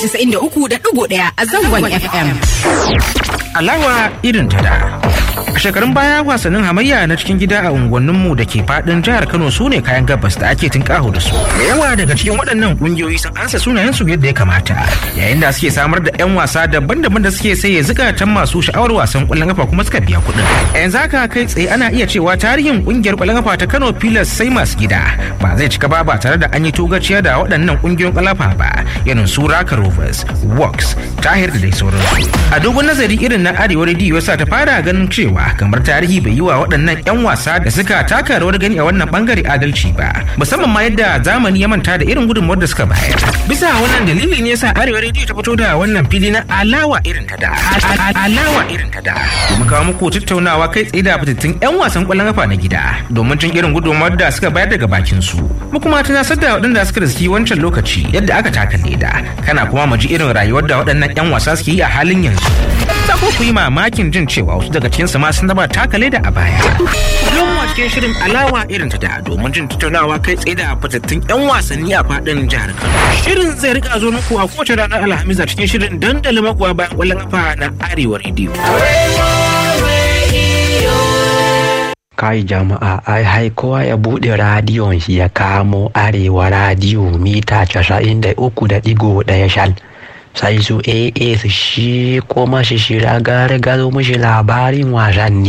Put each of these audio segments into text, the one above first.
93.1 a zangon FM. Alawa irin ta da. A shekarun baya wasannin hamayya na cikin gida a unguwanninmu da ke fadin jihar Kano su ne kayan gabas da ake tinkaho da su. Da yawa daga cikin waɗannan ƙungiyoyi sun ansa sunayensu yadda ya kamata. Yayin da suke samar da 'yan wasa daban-daban da suke saye zukatan masu sha'awar wasan ƙwallon kafa kuma suka biya kuɗin. Yanzu haka kai tsaye ana iya cewa tarihin ƙungiyar ƙwallon kafa ta Kano Pilas sai masu gida ba zai cika ba ba tare da an yi togaciya da waɗannan ƙungiyoyin ƙwallon kafa ba irin su Raka Rovers, Works, Tahir da dai sauransu. A dogon nazari irin na Arewa Radio yasa ta fara ganin cewa kamar tarihi bai yi wa waɗannan 'yan wasa da suka taka rawar gani a wannan bangare adalci ba musamman ma yadda zamani ya manta da irin gudunmuwar da suka bayar bisa wannan dalili ne yasa arewa rediyo ta fito da wannan fili na alawa irin ta da alawa irin ta da domin kawo muku tattaunawa kai tsaye da fitattun 'yan wasan ƙwallon kafa na gida domin jin irin gudunmuwar da suka bayar daga bakin su mu kuma tunasar da waɗanda suka riski wancan lokaci yadda aka taka leda kana kuma mu ji irin rayuwar da waɗannan 'yan wasa suke yi a halin yanzu za ku yi mamakin jin cewa wasu daga cikinsu ma sun taba takale da a baya. Don mu cikin shirin alawa irin ta da domin jin tattaunawa kai tsaye da fitattun 'yan wasanni a faɗin jihar Kano. Shirin zai rika zo muku a kowace ranar Alhamis a cikin shirin dandalin makuwa bayan ƙwallon kafa na Arewa Radio. kai jama'a ai hai kowa ya bude radiyon shi ya kamo arewa radiyo mita casa'in da uku da digo daya shal sai su aa su shi kuma shi shira gare gado mishi labarin wasanni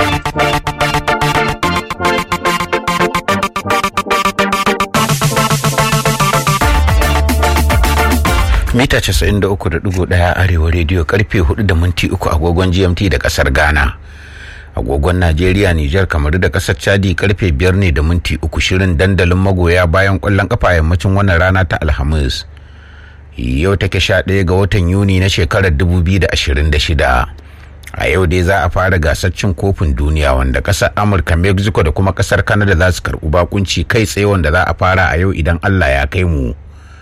mita 93.1 arewa rediyo karfe 4 da minti 3 agogon gmt da kasar ghana agogon najeriya nijar kamar da kasar chadi karfe 5 ne da minti 3 shirin dandalin magoya bayan kwallon kafa yammacin wannan rana ta alhamis yau take 11 ga watan yuni na shekarar 2026 a yau dai za a fara gasar cin kofin duniya wanda kasar amurka mexico da kuma kasar canada za su karɓi bakunci kai tsaye wanda za a fara a yau idan allah ya kai mu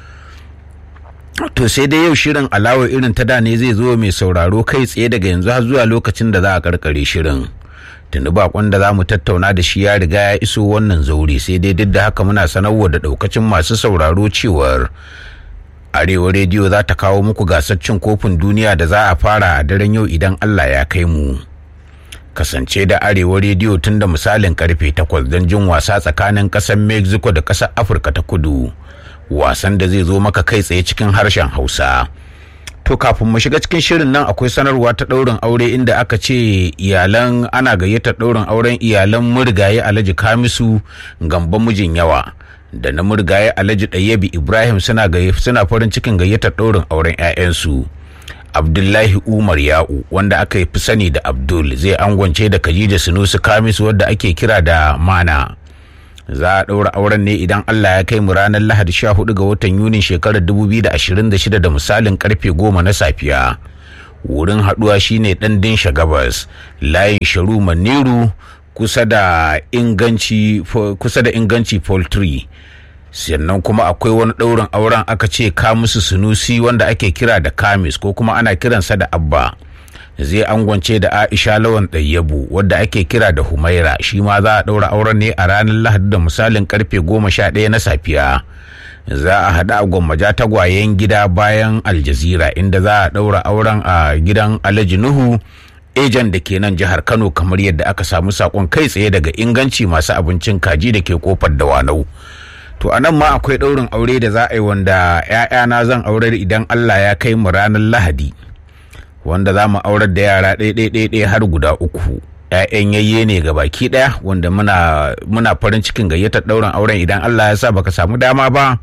to sai dai yau shirin alawa irin ta da ne zai zo mai sauraro kai tsaye daga yanzu har zuwa lokacin da za a karkare shirin tuni bakon da za mu tattauna da shi ya riga ya iso wannan zaure sai dai duk da haka muna sanarwa da daukacin masu sauraro cewar arewa rediyo za ta kawo muku gasar cin kofin duniya da za a fara a daren yau idan allah ya kai mu kasance da arewa rediyo tun da misalin karfe 8 don jin wasa tsakanin kasar mexico da kasar afirka ta kudu wasan da zai zo maka kai tsaye cikin harshen hausa to kafin mu shiga cikin shirin nan akwai sanarwa ta ɗaurin aure inda aka ce iyalan ana gayyatar ɗaurin auren iyalan murgaye alhaji kamisu gamban mijin yawa da na murgaye alhaji ɗayyabi ibrahim suna suna farin cikin gayyatar ɗaurin auren 'ya'yansu abdullahi umar ya'u wanda aka fi sani da abdul zai angwance da khadija sunusu kamisu wadda ake kira da mana za a ɗaura auren ne idan Allah ya kai mu ranar Lahadi 14 ga watan Yunin shekarar 2026 da misalin karfe 10 na safiya. Wurin haɗuwa shine ɗan dinsha gabas, layin sharu maniru kusa da inganci kusa da inganci poultry. sannan kuma akwai wani ɗaurin auren aka ce kamusu sunusi wanda ake kira da kamis ko kuma ana kiransa da abba. zai angwance da aisha lawan ɗayyabu wadda ake kira da humaira shi ma za a ɗaura auren ne a ranar lahadi da misalin karfe goma sha ɗaya na safiya za a haɗa a gwammaja tagwayen gida bayan aljazira inda za a ɗaura auren a gidan alhaji nuhu ejan da ke nan jihar kano kamar yadda aka samu sakon kai tsaye daga inganci masu abincin kaji da ke kofar dawanau to a nan ma akwai ɗaurin aure da za a yi wanda 'ya'yana zan aurar idan allah ya kai mu ranar lahadi wanda za mu aurar da yara ɗaya har guda uku ‘ya'yan yayye ne ga baki ɗaya wanda muna, muna farin cikin gayyatar ɗaurin auren idan Allah ya sa baka samu dama ba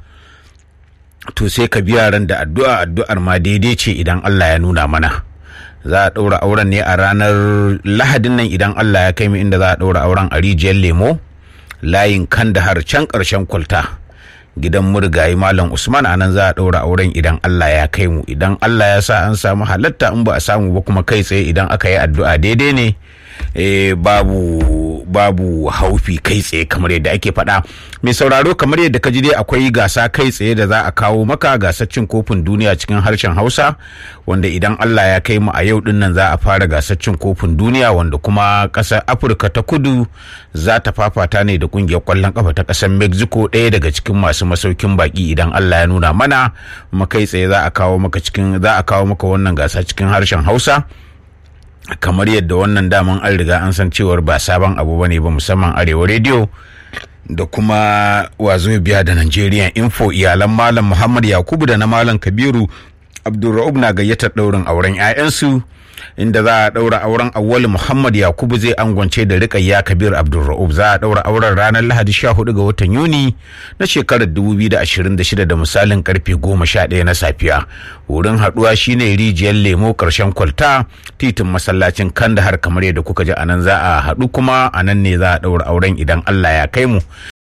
to sai ka biya ran da addu'a addu'ar ma daidai ce idan Allah ya nuna mana za a ɗaura auren ne a ranar lahadin nan idan Allah ya kai mu inda za a ɗaura auren a rijiyar lemo layin kandahar can ƙarshen kwalta gidan murgayi malam usman a nan za a ɗaura auren idan allah ya kai mu idan allah ya sa an samu halatta in ba a samu ba kuma kai tsaye idan aka yi addu'a daidai ne babu babu babu haufi kai tsaye kamar yadda ake faɗa mai sauraro kamar yadda ka ji dai akwai gasa kai tsaye da za a kawo maka gasar cin kofin duniya cikin harshen hausa wanda idan allah ya kai mu a yau din nan za a fara gasar cin kofin duniya wanda kuma ƙasar afirka ta kudu za ta fafata ne da ƙungiyar ƙwallon ƙafa ta ƙasar mexico ɗaya daga cikin masu masaukin baki idan allah ya nuna mana kuma kai tsaye za a kawo maka cikin za a kawo maka wannan gasa cikin harshen hausa kamar yadda wannan daman an riga an san cewar ba sabon abu bane ba musamman arewa rediyo da kuma wazo biya da Nigerian info iyalan malam Muhammad Yakubu da na malam Kabiru Abdulra'ub na gayyatar ɗaurin auren 'ya'yansu inda za a ɗaura auren awwali Muhammad Yakubu zai angwance da Rikayya Kabir Abdulra'ub za a ɗaura auren ranar Lahadi 14 ga watan Yuni na shekarar 2026 da misalin karfe 11 na safiya. Wurin haɗuwa shine rijiyar lemo ƙarshen kwalta titin masallacin Kandahar kamar yadda kuka ji anan za a haɗu kuma anan ne za a ɗaura auren idan Allah ya kai mu.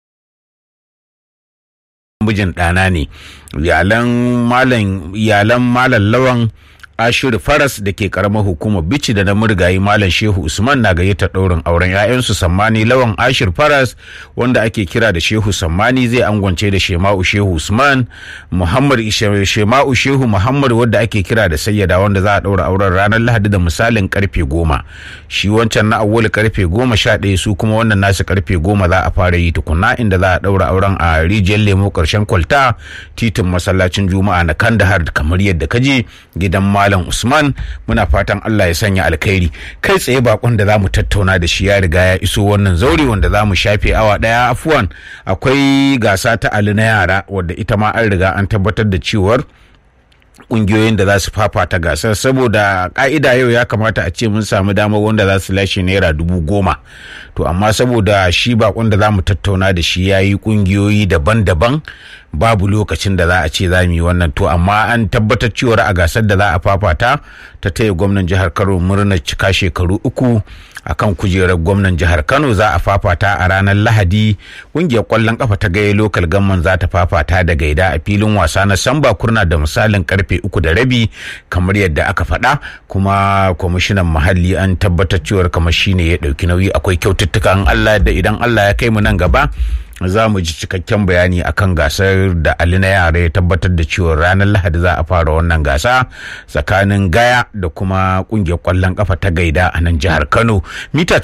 mijin ɗana ne iyalan malam iyalan malam lawan Ashir Faras da ke karamar hukumar Bici da na murgayi Malam Shehu Usman na gayyatar ɗaurin auren 'ya'yansu Sammani Lawan Ashir Faras wanda ake kira da Shehu Sammani zai angwance da Shema'u Shehu Usman Muhammad Shema'u Shehu Muhammad wanda ake kira da Sayyada wanda za a ɗaura auren ranar Lahadi da misalin karfe goma. Shi wancan na awwal karfe goma sha ɗaya su kuma wannan nasu karfe goma za a fara yi tukunna inda za a ɗaura auren a rijiyar lemo ƙarshen kwalta titin masallacin Juma'a na Kandahar kamar yadda kaje gidan Malam Usman muna fatan Allah ya sanya alkhairi kai tsaye bakon da zamu tattauna da shi ya riga ya iso wannan zaure wanda zamu shafe awa daya afuwan akwai gasa ta Ali na yara wadda ita ma an riga an tabbatar da cewar kungiyoyin da za su fafata gasar saboda ka'ida yau ya kamata a ce mun samu damar wanda za su lashe naira dubu goma to amma saboda shi bakon da za mu tattauna da shi ya yi kungiyoyi daban-daban babu lokacin da za a ce za mu yi wannan to amma an tabbatar cewar a gasar da za a fafata ta taya gwamnan jihar kano murnar cika shekaru uku akan kujerar gwamnan jihar kano za a fafata a ranar lahadi kungiyar kwallon kafa ta gaya lokal gamman za ta fafata da gaida a filin wasa na samba kurna da misalin karfe uku da rabi kamar yadda aka faɗa kuma kwamishinan muhalli an tabbatar cewar kamar shine ya ɗauki nauyi akwai kyaututtukan allah da idan allah ya kai mu nan gaba za mu ji cikakken bayani akan gasar da Ali na yara ya tabbatar da cewa ranar Lahadi za a fara wannan gasa tsakanin Gaya da kuma kungiyar kwallon kafa ta Gaida a nan jihar Kano mita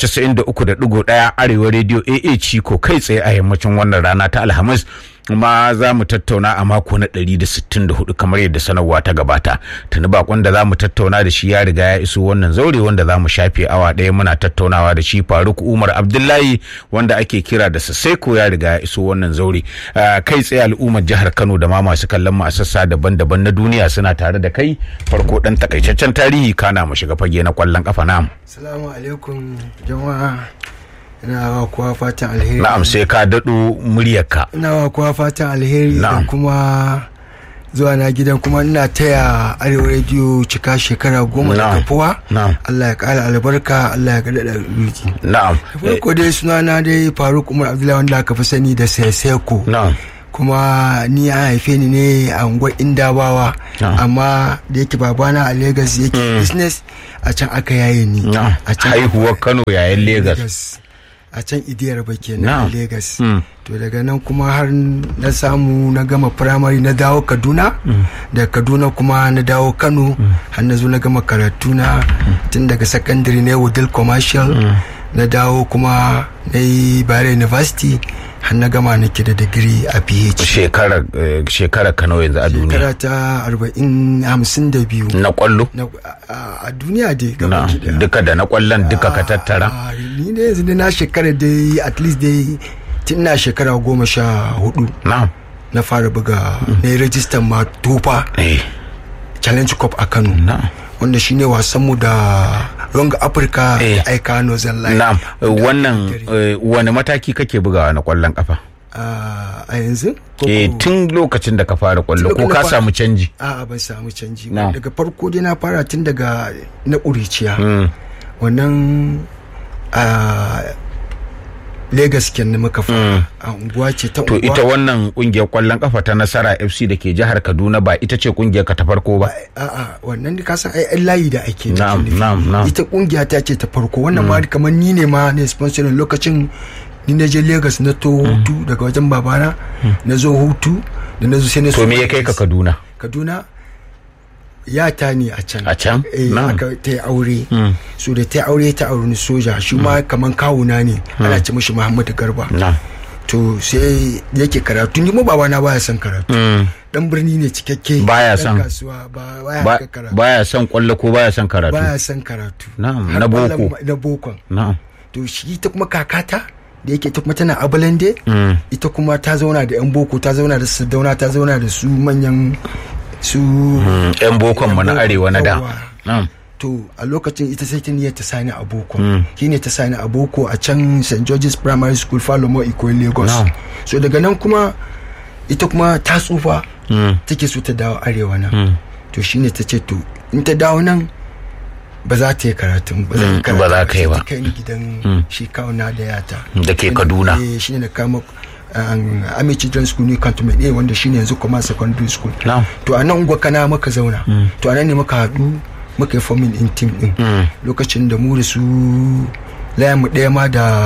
93.1 Arewa Radio AA Ciko kai tsaye a yammacin wannan rana ta Alhamis kuma za mu tattauna a mako na 164 kamar yadda sanarwa ta gabata tuni bakon da za mu tattauna da shi ya riga ya iso wannan zaure wanda za mu shafe awa ɗaya muna tattaunawa da shi faruk umar abdullahi wanda ake kira da saseko ya riga ya iso wannan zaure kai tsaye al'ummar jihar kano da ma masu kallon mu a sassa daban-daban na duniya suna tare da kai farko dan takaitaccen tarihi kana mu shiga fage na kwallon kafa na Assalamu alaikum jama'a ina wa kowa fatan alheri na'am sai ka daɗo muryarka ina wa kowa fatan alheri da Na'am. kuma zuwa na gidan kuma ina taya arewa rediyo cika shekara goma da Na'am. kafuwa Na'am. Allah ya kara albarka Allah ya gada da riki na'am farko dai sunana dai faruk umar abdullahi wanda aka fi sani da seseko na'am kuma ni an haife ni ne a unguwar indabawa Na'am. amma da yake babana a Legas yake business a can aka yaye ni na'am a can haihuwar kano yayin Legas. Legas. a can idiyar ba kenan Na'am. a Legas Mm. to daga nan kuma har na samu na gama primary na dawo Kaduna da Kaduna kuma na dawo Kano har na zo na gama karatu na tun daga secondary na Wudil commercial na dawo kuma na yi Bayero University har na gama nake da digiri a PH shekara eh, shekara kano yanzu a duniya shekara ta arba'in hamsin da biyu na kwallo Na- a a duniya dai na gaba ki daya. duka da na kwallon duka ka tattara Ah, ni ne yanzu dai na shekara dai at least dai tun na shekara goma sha hudu na na fara buga na yi rajistar ma tufa eh challenge cup a kano na wanda shine wasanmu da ronga afirka Eh. da aika nozan line na wannan eh, wani mataki kake bugawa na kwallon kafa Ah, a yanzu ko eh ko- tun lokacin da ka fara kwallo Tun ko lokacin ka da fa- samu canji a'a ban samu canji Na. ba daga farko dai na fara tun daga na ƙuriciya Mm, wannan ah, Legas kenan muka fara a unguwa ce ta to unguwa ita wannan kungiyar kwallon kafa ta nasara fc da ke jihar kaduna ba ita ce kungiyar ka ta farko ba a'a wannan ka san ai ai layi da ake Na'am, nufi. na'am, na'am. ita kungiya ta ce ta farko wannan ma kamar ni ne ma ne sponsorin lokacin ni na je Lagos na to hutu daga wajen babana na zo hutu da na zo sai na to so me ya kai ka kaduna Kaduna ya ta ne a can A can? eh Na'am. aka ta yi aure so da ta yi aure ta aure ni soja shi ma kaman kawuna ne ana ce mishi Muhammadu Garba na to sai yake karatu ni mu babana baya son karatu dan birni ne cikakke Baya dan son- kasuwa ba baya Ba- haka karatu baya son kwallo ko baya son karatu baya son karatu Na'am, Har na boko. ƙwallon ma- na bokon na'am to shi ta kuma kakata da yake ta kuma tana abalande ita kuma ta zauna da yan boko ta zauna da sadauna ta zauna da su manyan su Mm, yan bokon mu na Yan arewa na da yawa. na'am to a lokacin ita sai ta niyyar ta sani a boko shi ne ta sani a boko a can st george's primary school falomo iko lagos Na'am. so daga nan kuma ita kuma ta tsufa take so ta dawo arewa nan to shine ta ce to in ta dawo nan ba za ta yi karatun ba za Mm, ta yi ba za ka yi sai ba. ta kai ni gidan shi kawuna da yata Da ke Kaduna. eh shine na kama um, Army Children's School ne Cantonment A wanda shine yanzu kuma secondary school Na'am. to a nan ungwa kana muka zauna to a nan ne muka haɗu muka yi forming in team din lokacin da mu da su layan mu ɗaya ma da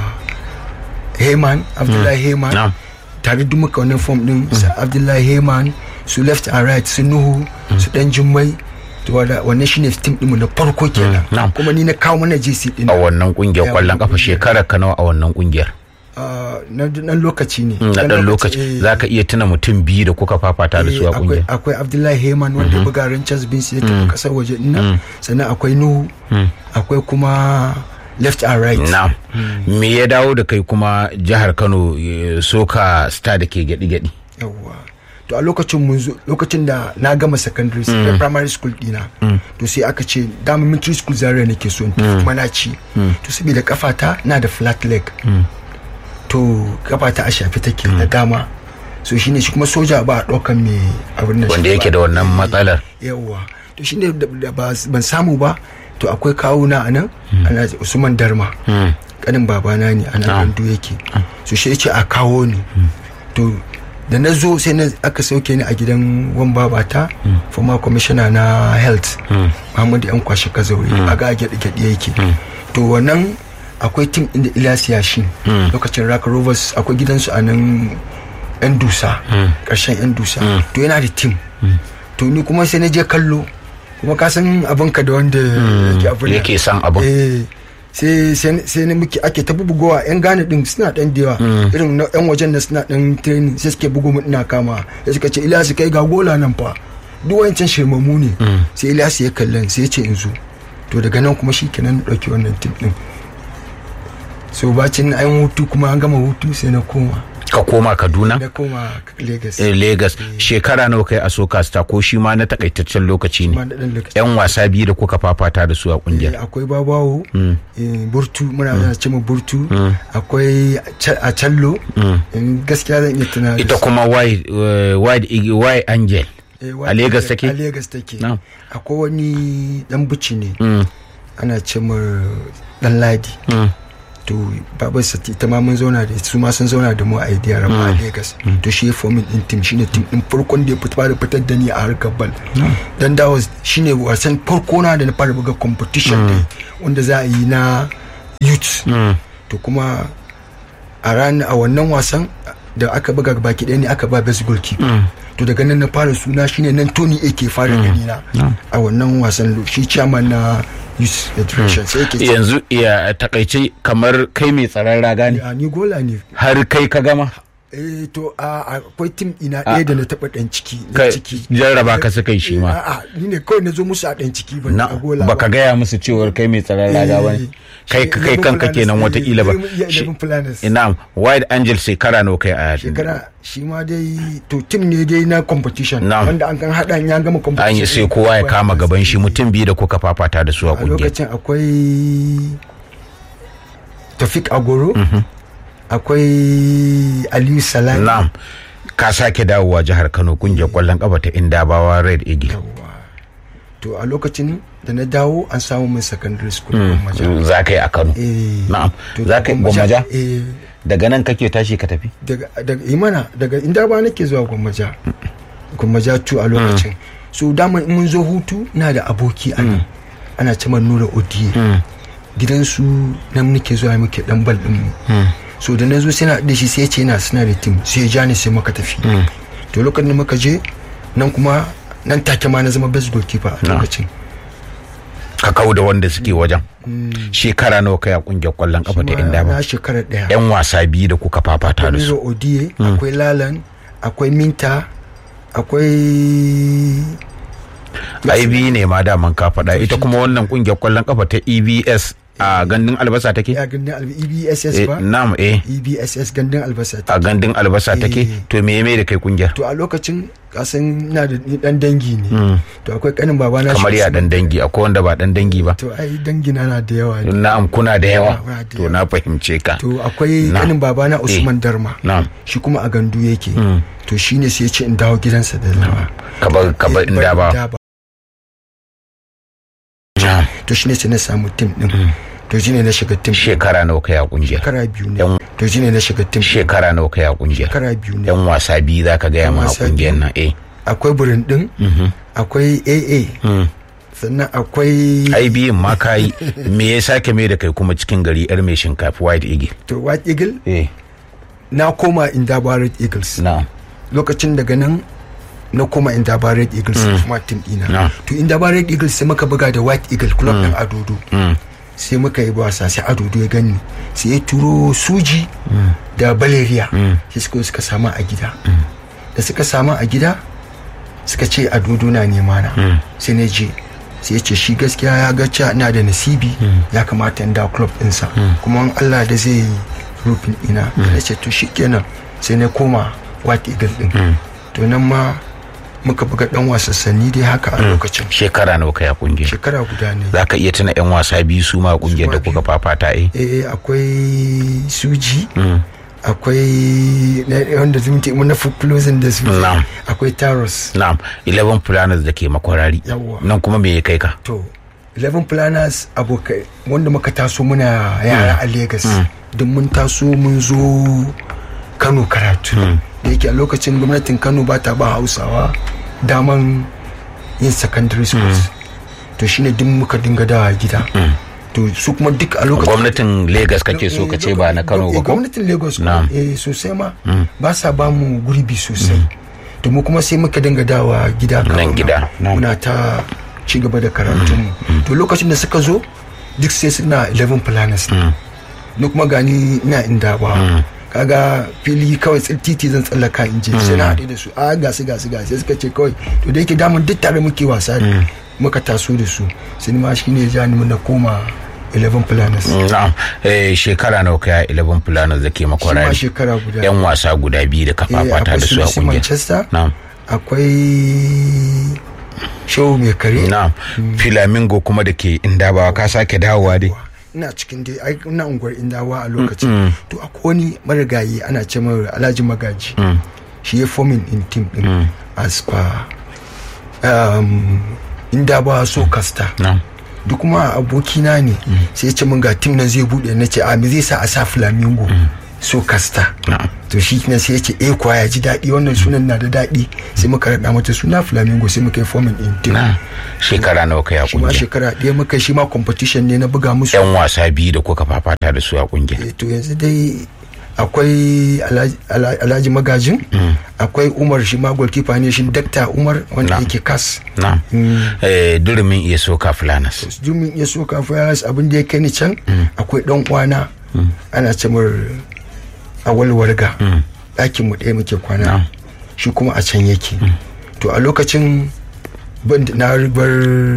Heyman Abdullahi Heyman Na'am. tare duk muka wannan form din su Abdullahi Heyman su left and right su Nuhu su dan Jummai to wada- wannan shine team din mu na farko kenan Na'am. kuma ni na kawo mana JC din a wannan kungiyar Ya, kwallon kafa kungiyar. shekarar ka nawa a wannan kungiyar Ah, na dan lokaci ne na dan lokaci eh. za ka iya tuna mutum biyu da kuka fafata da su a Eh, akwai, kungiyar akwai abdullahi heyman wanda ya buga Rangers Beans ya tafi kasar waje dinnan sannan akwai nuhu akwai kuma left and right na me ya dawo da kai kuma jihar kano eh, soka star da ke gyaɗi-gyaɗi yawwa to a lokacin mun zo lokacin da na gama secondary school da primary school dina to sai aka ce dama military school zaria nake so in tafi kuma na ci to saboda kafata na da flat leg to kafata a shafi take da dama so shine shi kuma soja ba a ɗaukan mai abin nan wanda shi yake ba. da wannan matsalar yawwa to shine da da ba- ban samu ba to akwai kawuna a nan ana usman darma kanin babana ne a nan gandu yake so shi yace a kawo ni to da na zo sai na aka sauke ni a gidan wan babata former commissioner na health muhammadu yan kwashe kazauri a ga gyaɗe gyaɗe yake to wannan akwai tim inda ilyas yashi lokacin raka rovers akwai gidansu a nan yan dusa ƙarshen yan dusa to yana da tim to ni kuma sai na je kallo kuma ka san abinka da wanda yake abin nan. yake son abin eh sai sai sai ne muke ake ta bugowa yan gane din suna dan da yawa irin na yan wajen da suna dan training sai suke bugo mu ina kama sai suka ce Ilyasu kai ga gola nan fa duk wancan shirmamu ne sai Ilyasu ya kallon sai ya ce in zo to daga nan kuma shikenan na dauki wannan tip din so bacin an hutu kuma an gama hutu sai na koma ka koma kaduna na koma Lagos eh, lagos shekara nawa kai a soka star ko shi ma na takaitaccen lokaci ma ne da dan lokaci yan wasa biyu da kuka fafata da su a Eh, kungiyar akwai babawo eh, burtu muna mm. ce mu burtu akwai Cha- a callo in gaskiya zan iya tuna da ita su. kuma wide eh, wide igi- wide angel Eh, a Lagos take? a Lagos take Na'am. akwai wani dan buci ne Mm, ana ce mu dan ladi mm, to babar sa ita ma mun zauna da su ma sun zauna da mu a idiyar a Lagos to shi ya fomin din team shine team din farkon da ya fita da fitar da ni a harkar bal dan da was shine wasan farko na da na fara buga competition da wanda za a yi na youth mm. to kuma a ran a wannan wasan da aka buga baki ɗaya ne aka ba best goalkeeper to daga nan na fara suna shine nan Tony ake fara gani na a wannan wasan shi chairman na youth federation sai yake ce yanzu ya takaice kamar kai mai tsaron raga ne a ni gola ne har kai ka gama eh to a akwai tim ina ɗaya da na taɓa ɗan ciki na Kai, ciki jarraba ka suka yi shi ma. a'a ni ne kawai na zo musu a ɗan ciki ba na a gola baka gaya musu cewar kai mai tsaron raga ba ne kai kai kanka kenan watakila ba Shi- planners ina wide angel shekara nawa kai a shekara shi ma dai to tim ne dai na competition Na'am. wanda an kan hada ya gama competition an yi sai kowa ya kama gaban shi mutum biyu da kuka fafata da su a a kungiyar lokacin akwai Tafik Agoro akwai Aliyu Salami na'am ka sake dawowa jihar kano kungiyar kwallon kafa ta indabawa red eagle Yawwa. to a lokacin da na dawo an samu min secondary school a gwammaja za ka yi a kano eh na'am to za ka yi gwammaja eh daga nan kake tashi ka tafi daga daga imana daga inda ba nake zuwa gwammaja gwammaja tu a lokacin so dama in mun zo hutu na da aboki a nan ana ce man nura odiye gidansu nan nake zuwa muke dan bal din mu so da na zo sai na da shi sai ya ce yana suna da team sai ya ja ni sai muka tafi to lokacin da muka je nan kuma nan take ma na zama best goalkeeper a lokacin ka kau da wanda suke wajen shekara nawa kai a kungiyar kwallon kafa ta inda ba na shekara daya yan wasa biyu da kuka fafata da su Nura Odiye akwai Lalan akwai Minta akwai ai biyu ne ma daman ka faɗa ita kuma wannan kungiyar kwallon kafa ta EBS a gandun albasa take ya gandun alba EBSS Eh, ba na'am eh EBSS gandun albasa ta a gandun albasa take Eh. to me me da kai kungiyar to a lokacin kasan na da ni dan dangi ne to akwai kanin babana kamar shi ya Usman. dan dangi akwai wanda ba dan dangi ba to ai dangina na da yawa ne na'am kuna da yawa Muna da to na fahimce ka to akwai Na. kanin babana Usman Darma na'am shi kuma a gandu yake to shine sai ya ce in dawo gidansa da zama ka bar ka bar inda ba na'am to shine sai na samu tim din to shine na shiga tim shekara nawa kai a kungiyar shekara biyu ne Yan- to shine na shiga tim shekara nawa kai a kungiyar shekara biyu ne yan wasa biyu zaka gaya Yan ma a wasa kungiyar biyu. nan eh akwai burin din akwai aa sannan akwai ai biyun ma kayi me ya sake mai da kai kuma cikin gari yar mai shinkafi white eagle to white eagle eh na koma indaba red eagles na'am lokacin daga nan na koma indaba red eagles kuma team Na. dina to indaba red eagles sai muka buga da white eagle club din adodo Mm. sai muka yi wasa sai adodo ya gani sai ya turo suji da baleria sai suka suka samu a gida da suka samu a gida suka ce adodo na nema na sai na je sai ya ce shi gaskiya ya ga cewa ina da nasibi ya kamata in da club ɗinsa kuma in Allah da zai yi rufin ina na ce to shikenan sai na koma white eagle din to nan ma muka buga dan wasanni dai haka a lokacin shekara nawa kai a kungiyar shekara guda ne za ka iya tuna yan wasa biyu su ma a kungiyar da Su ma kuka fafata eh eh akwai suji akwai na- wanda zumunci mun na closing da su Na'am. akwai taros na'am 11 planners da ke makwarari Yawwa. nan kuma me ya kai ka to 11 planners abokai wanda muka taso muna yara a Legas don mun taso mun zo Kano karatu da yake a lokacin gwamnatin Kano ba ta ba Hausawa daman yin secondary schools to shine duk muka dinga dawa gida to su kuma duk a lokacin gwamnatin lagos kake so ka ce ba na kano ba Eh, ko gwamnatin lagos Na'am. ko eh sosai ma ba sa ba mu gurbi sosai to mu kuma sai muka dinga dawa gida Nan Kaduna. gida, na'am. muna ta ci gaba da karatun to lokacin da suka zo duk sai suna 11 planners ni kuma gani ina inda ba kaga fili kawai tsil- titi zan tsallaka in je sai na haɗe da su a gasu gasu gasu sai suka ce kawai to da yake damun duk tare muke wasa ne muka taso da su sai ni ma shine ya ja ni na koma 11 planners na'am eh shekara nawa kai a 11 planners da ke shi ma makwarari shekara guda yan wasa guda biyu da ka Eh, fafata akwai da su a Chelsea kungiyar Manchester na'am akwai show mai kare na'am flamingo kuma da ke indabawa ka sake dawowa dai ina cikin dai ai ina unguwar indawa a lokacin to akwai wani marigayi ana ce mai alhaji magaji shi ya forming in team din as per um, indawa so kasta na'am duk kuma abokina ne sai ya ce min ga team nan zai bude na ce a me zai sa a sa flamingo so kasta na'am to shi ne sai ya ce eh kuwa ya ji daɗi wannan sunan na da daɗi sai muka raɗa mata suna flamingo sai muka yi forming in team na shekara nawa kai a shi ma kungiyar shekara ɗaya muka yi shi ma competition ne na buga musu yan wasa biyu da kuka fafata da su a kungiyar Eh, to yanzu dai akwai Alhaji- Ala- alhaji magajin akwai umar shi ma goalkeeper ne shi dakta umar wanda Na. yake kas na'am eh durumin iya soka fulanas jumin ya so kafin ya rasa abin da ya kai ni can akwai dan uwana ana ce mar awal warga ɗakin mu ɗaya muke kwana shi kuma a can yake to a lokacin ban da- na ribar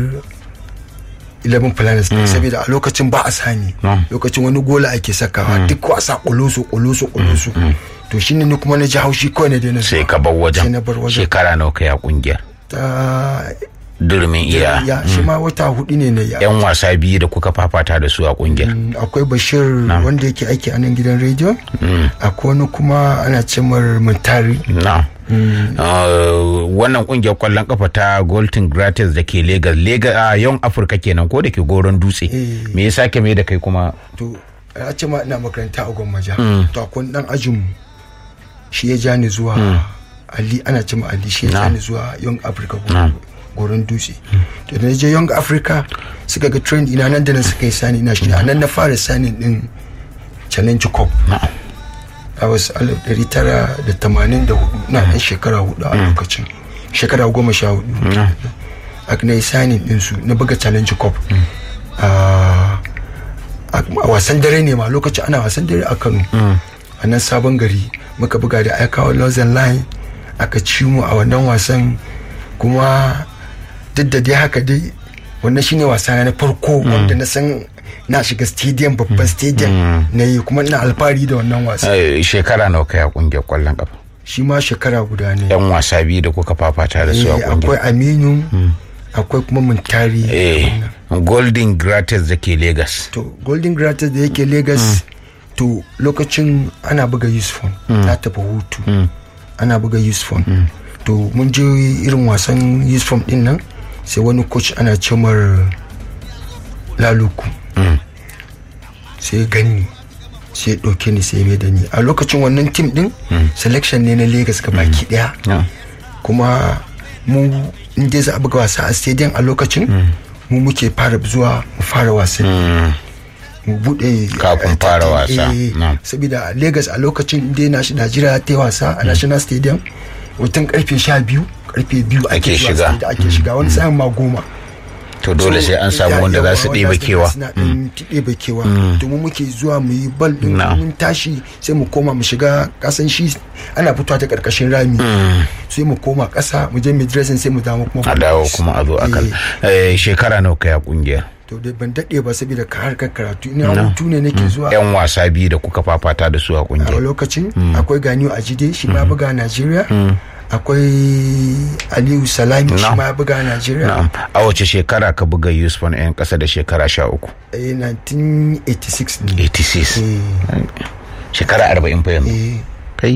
11 planets saboda a lokacin ba a sani Mm. lokacin wani gola ake sakawa duk wasa kulusu kulusu kulusu to shine ni kuma na ji haushi kawai na daina sai zuwa. ka bar sai wajen na bar wajen shekara nawa kai a kungiyar ta durumin iya ya shi ma wata hudu ne na ya yan wasa biyu da kuka fafata da su a kungiyar Mm, akwai bashir wanda yake aiki a nan gidan rediyo akwai wani kuma ana cimar mutari na Uh, wannan kungiyar kwallon kafa ta golden gratis da ke lagos lagos a yon afirka kenan ko da ke goron dutse Eh. me ya sake mai da kai kuma to a ce ma ina makaranta a gwammaja to akwai dan ajin mu shi ya ja ni zuwa ali ana ce ma ali shi ya ja ni zuwa young africa Goron- goron dutse to da na je young africa suka ga trend ina nan da nan suka yi sani ina shi a nan na fara sani din challenge cup a wasu alif ɗari tara da tamanin da hudu na ɗan shekara hudu a lokacin shekara goma sha hudu a na yi sani ɗinsu na buga challenge cup a a wasan dare ne ma lokacin ana wasan dare a kano a nan sabon gari muka buga da aikawa lozan line aka ci mu a wannan wasan kuma duk da dai haka dai wannan shine wasa na farko wanda na san na shiga stadium babban stadium na yi kuma ina alfahari da wannan wasa Eh, shekara nawa kai a kungiyar kwallon kafa shi ma shekara guda ne yan wasa biyu da kuka fafata da su a Eh, akwai kungiyar aminu akwai kuma muntari eh golden gratis da ke lagos to golden gratis da yake lagos to lokacin ana buga yusufon na tafi hutu ana buga yusufon to mun je irin wasan yusufon din nan sai wani coach ana cemar laluku sai gani sai ɗauke ni sai mai da ni a lokacin wannan tim din selection ne na lagos ga baki daya Yeah. kuma mu in dai za a buga wasa a stadium a lokacin mu muke fara zuwa mu fara wasan mu bude Kafin fara wasa, na'am. saboda lagos a lokacin dai na najeriya ta yi wasa a national stadium wutan karfe sha biyu karfe biyu Ake ake zuwa shiga. stadium, ake shiga wani sa'in ma goma to dole sai an samu wanda za su ɗeba kewa suna ɗan ɗeba kewa to mu muke zuwa mu yi bal ɗin Na. mun tashi sai mu koma mu shiga kasan shi ana fitowa ta ƙarƙashin rami sai mu koma ƙasa mu je mu dressing sai mu dawo kuma a dawo kuma a zo a kan Eh, Eh, shekara nawa kai a kungiyar to dai ban daɗe ba saboda ka harkar karatu ina hutu ne nake zuwa yan wasa biyu da kuka fafata da su a a kungiyar lokacin akwai ganiyu a jide shi ma ya buga a Najeriya akwai Aliyu Salami shi Na. ma ya buga a Najeriya na'am a wace shekara ka buga yusuf na yan kasa da shekara sha uku eh 1986 ne 86 Eh, shekara arba'in fa yanzu eh kai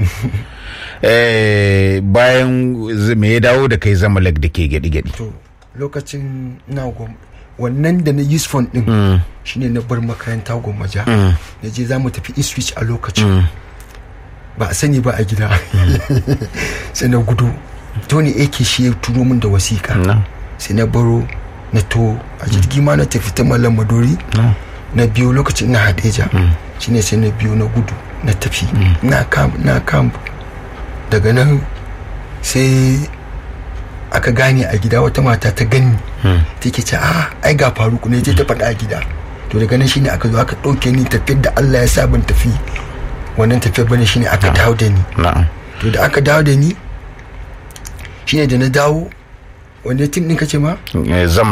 eh bayan z- me ya dawo da kai zamalek da ke gyaɗi-gyaɗi to lokacin na gwam wannan da na use phone din shine na bar makaranta gwammaja na je za mu tafi Ipswich a lokacin ba a sani ba a gida sai na gudu tony ake shi ya turo min da wasiƙa Na. sai na baro na to a jirgi ma na tafi ta malam madori na biyo lokacin na hadeja shine sai na biyo na gudu na tafi na kam na kam daga nan sai aka gane a gida wata mata ta gani take ce a ai ga faruku ne je ta faɗa a gida to daga nan shine aka zo aka ɗauke ni tafiyar da Allah ya sa ban tafi wannan tafiyar bane shine aka dawo da ni na'am to da aka dawo da ni shine da na dawo wanda tim ɗin kace ma Eh, zama